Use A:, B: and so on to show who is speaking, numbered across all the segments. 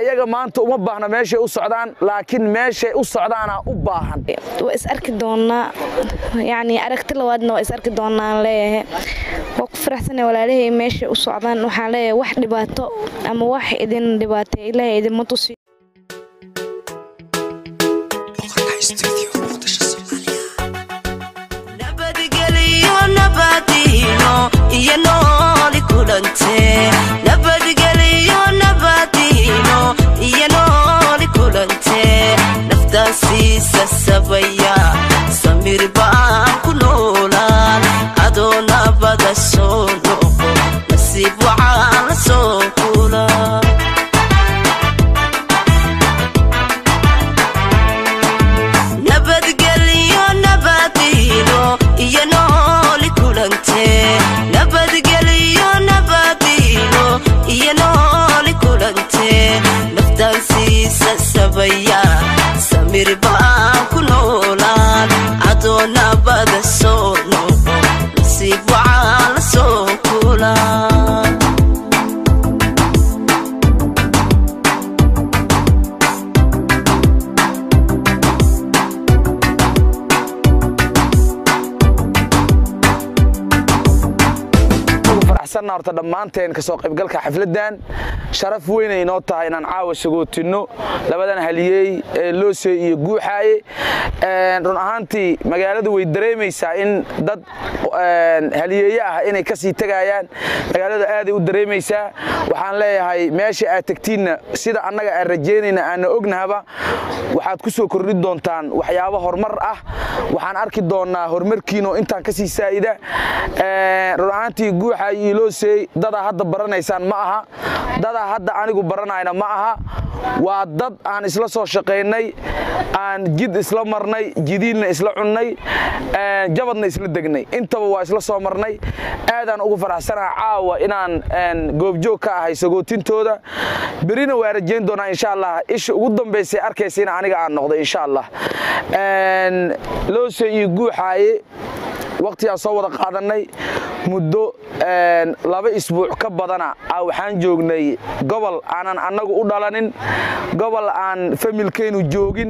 A: ayaga maanta uma baahna meeshay u socdaan laakiin meeshay u socdaana u baahan
B: waa is arki doonaa yacni aragti labaadna waa is arki doonaan leeyahay waa ku faraxsanay walaalahay meeshay u socdaan waxaan leeyahay wax dhibaato ama wax idin dhibaatay ilaahay idinma tusi
C: nabadgelyo nabadiino iyo nooli kulante nabadgelyo nabadiino iyo nooli kulante naftaasiisa sabaya samir baan ku noolaan adoo nabada soo noqo nasiib waxaan la soo kula nabadgelyo nabadiino iyo nooli kulante nabadgelyo nabadiino iyo nooli kulante naftaansiisa sabaya samir baan ku noolaan adoo nabada soo noqo nasiib waxaan la soo kulaa
A: ugu faraxsanna horta dhammaanteen kasoo qaybgalka xafladdan sharaf weynay inoo tahay inaan caawa sagootinno labadan haliyey ee loosey iyo guuxaaye run ahaantii magaaladu way dareemaysaa in dad haliyeeye ah inay ka sii tegayaan magaalada aaday u dareemaysaa waxaan leeyahay meesha aad tegtiinna sida annaga aan rajaynayna aanna ognahaba waxaad ku soo kordhin doontaan waxyaabo horumar ah waxaan arki doonnaa horumarkiino intaan ka sii saa'ida run ahaantii guuxa iyo loosey dadaa hadda baranaysaan ma aha dadaa hadda anigu baranayna ma aha waa dad aan isla soo shaqaynay aan jid isla marnay jidiilna isla cunnay jabadna isla degnay intaba waa isla soo marnay aadaan ugu faraxsanaha caawa inaan goobjoog ka ahay sagootintooda berina waa rajayn doonaa insha allah isha ugu dambaysay arkaysa in aniga aan noqdo insha allah loosey iyo guuxaaye waqtigaan soo wada qaadannay muddo laba isbuuc ka badana waxaan joognay gobol aanan annagu u dhalanin gobol aan familkaynu joogin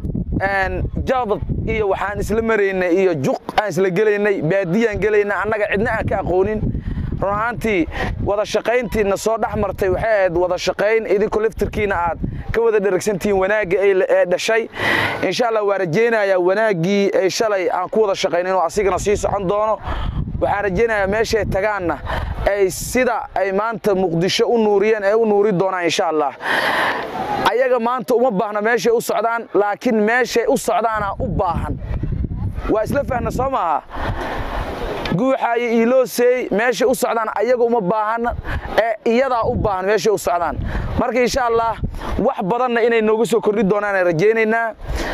A: jabad iyo waxaan isla maraynay iyo juq aan isla gelaynay baadiyaan gelaynay annaga cidna aan ka aqoonin run ahaantii wada shaqayntiina soo dhex martay waxay ahayd wada shaqayn idinku laftirkiina aad ka wada dheragsantihiin wanaagga ee dhashay insha allah waa rajaynayaa wanaaggii ay shalay aan ku wada shaqayn inuu asigana sii socon doono waxaan rajaynayaa meeshay tagaanna ay sida ay maanta muqdisho u nuuriyeen ay u nuuri doonaan insha allah ayaga maanta uma baahna meeshay u socdaan laakiin meeshay u socdaana u baahan waa isla fahna soo maaha guuxaayo iiloosey meeshay u socdaan ayaga uma baahan ee iyadaa u baahan meeshay u socdaan marka insha allah wax badanna inay noogu soo kordhi doonaan rajaynaynaa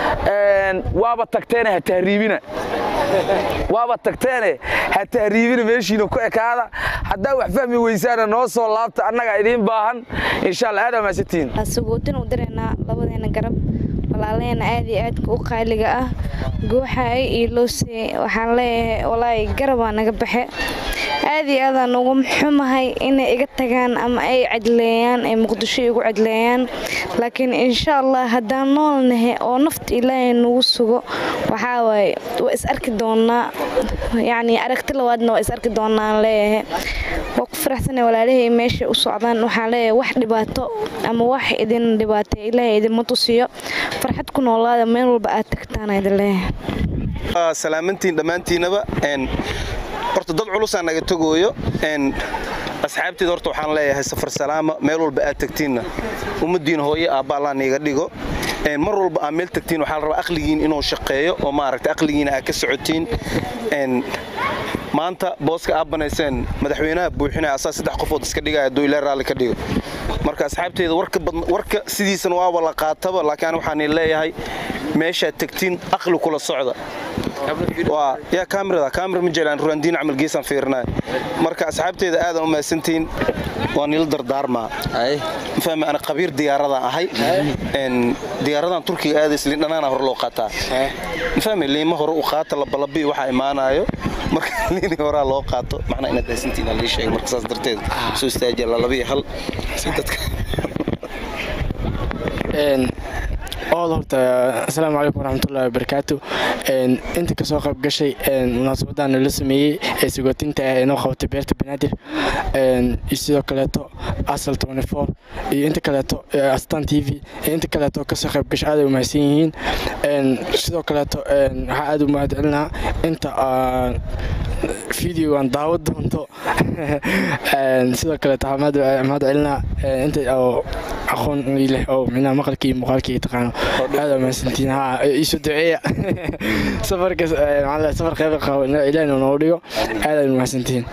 A: waaba tagteene ha tahriibina waaba tagteene ha tahriibina meeshiina ku ekaada haddaa wax fahmi weysaana noo soo laabta annagaa idiin baahan insha allah aad amaasitiin
B: sagootin u diraynaa labadeena garab walaalaheena aad iyo aadka u qaaliga ah guuxaay iyo loosey waxaan leeyahay walaahi garabaa naga baxe aad iyo aadaan ugu xumahay inay iga tagaan ama ay cadleeyaan ay muqdisho igu cadleeyaan laakiin insha allah haddaan noolnahay oo nafta ilaahay nagu sugo waxaa waaye waa is arki doonaa yacni aragti labaadna waa is arki doonaan leeyahay waa ku faraxsanay walaalahay meeshay u socdaan waxaan leeyahay wax dhibaato ama wax idin dhibaatay ilaahay idinma tusiyo farxad ku noolaada meel walba aad tagtaan idin leeyahay
D: salaamantiin dhammaantiinaba horta dad culusaa naga togooyo asxaabteeda horta waxaan leeyahay safar salaama meel walba aad tagtiinna ummaddiina hooye aabba allah niiga dhigo mar walba aad meel tagtiin waxaa la rabaa aqligiin inuu shaqeeyo oo maaragta aqligiina aad ka socotiin maanta booska aad banayseen madaxweynaha buuxinaya asaa saddex qofood iska dhigaya hadduu ilaa raalli ka dhigo marka asxaabteeda warka sidiisana waaba la qaataba laakiin waxaan leeyahay meeshaad tagtiin aqli kula socda waa yaa kaamirada kaamira ma jelaan ruandiin camal geesaan fiirinaya marka asxaabteeda aadan u mahadsantihiin waa nila dardaarmaa mafahmi ana qabiir diyaaradaan ahay diyaaradan turkiga aadays lindhanaana hore loo qaataa mafahmi liima hore u qaata labalabii waxaa imaanaayo marka liini horaa loo qaato macnaa inaad mahadsantihiin lii sheegay marka saas darteed soo istaajiya lalabiyo hal si dadka
E: ool horta asalaamu calaykum waraxmatullahi wabarakaatu inta kasoo qayb gashay munaasabadan la sameeyey ee sagootinta ah ee noo qabatay beerta banaadir iyo sidoo kaleeto asal iyo inta kaleeto astan t v iyo inta kaleeto kasoo qayb gashay aaday umahadsan yihiin sidoo kaleeto waxaa aada u mahad celinaa inta videogan daawo doonto sidoo kaleeto waxaa mahad celinaa inta oo aqoon leh oo micnaha maqalkii iyo muuqaalkii taqaano aada mahadsantiin ha iisu duceeya safarka maxaa safar qayb qabo ilaahina noogu dhigo aada mahadsantiin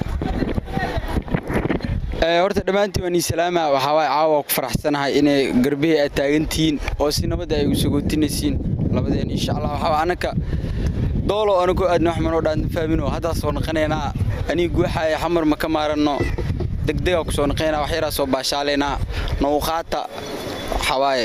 F: horta dhammaantiin waan ii salaama waxaa waay caawa ku faraxsanahay inay garbihii aad taagantihiin oo si nabadda ay u sagootinaysiin labadeen insha allah waxaa anaka doolo anagu aadna wax manoo dhaan fahmin oo haddaa soo naqanaynaa aniga guuxaaya xamar ma ka maaranno degdegaa ku soo naqaynaa wax yaraa soo baashaalaynaa nawqaata waxaa waaye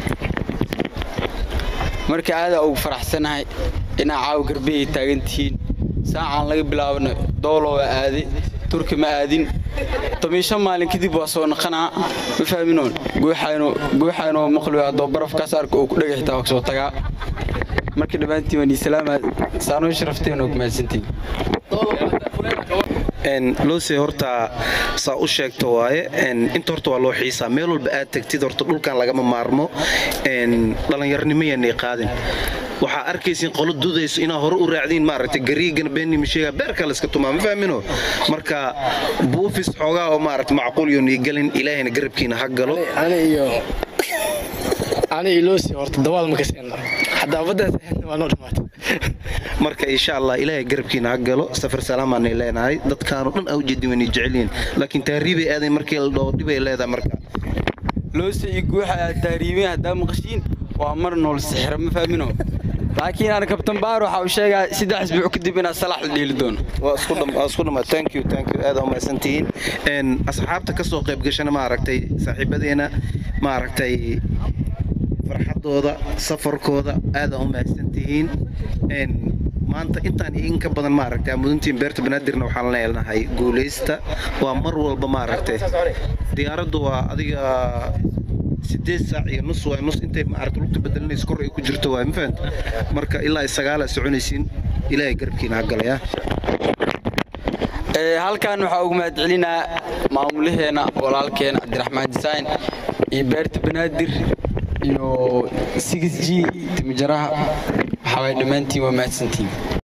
F: marka aadaa ugu faraxsanahay inaa caawa garbihii taagantihiin saacaan laga bilaabana doolo waa aaday turki ma aadin tomiishan maalin kadib waa soo naqanaa ma fahminoon guuxaynoo maqli haddoo barafkaas arka uu ku dhega xitaa waa soo tagaa marka dhammaantiin waan islaama saanoo sharafteen oo mahadsantiin
D: loose horta saa u sheegto waaye inta horta waa loo xiisaa meel walba aad tagtid horta dhulkan lagama maarmo dhallinyarnimo yaanay qaadin waxaa arkaysin qolo dudayso inaa hore u raacdiin maaragtay gariigana beenima sheega beerka layska tumaa ma fahmino marka buufis xoogaa oo maaragta macquul yoonii gelin ilaahayna garabkiina ha galo
E: ani iloosi horta dawaal ma kaseenno haddaa baddaas waa noo dhamaatay
D: marka insha allah ilaahay garabkiina ha galo safar salaamaanay leenahay dadkaanu dhan aa ujeedin waynay jecelyihin laakiin taariibay aaday markii la dhaho dhibay leedahay marka
F: loose iyo guuxa aad taariibeen haddaa maqashiin waa mar nool sixira ma fahmino laakiin aan kabtan baar waxa uu sheegaa saddex isbuuc kadib inaad salax la dheeli doono
D: waa isku dham waa isku dhama thank you thank you aad umahadsan tihiin een asxaabta ka soo qayb gashana maaragtay saaxiibadeena maaragtay farxadooda safarkooda aad u mahadsan tihiin een maanta intaan in ka badan maaragtay mudantiin beerta banaadirna waxaan leenahay guuleysta waa mar walba maaragtay diyaaraddu waa adiga sideed saac iyo nus waay nus intay maaragta lugta bedelinaysa kor ay ku jirto waay ma fahanta marka ilaa sagaala soconaysiin ilaahay garabkiina ha galaya
F: halkan waxaa ugu mahad celinaa maamulaheena walaalkeena cabdiraxmaan design iyo beerta banaadir iyo 6 g timijaraha waxaa waay dhammaantiin waa mahadsantiin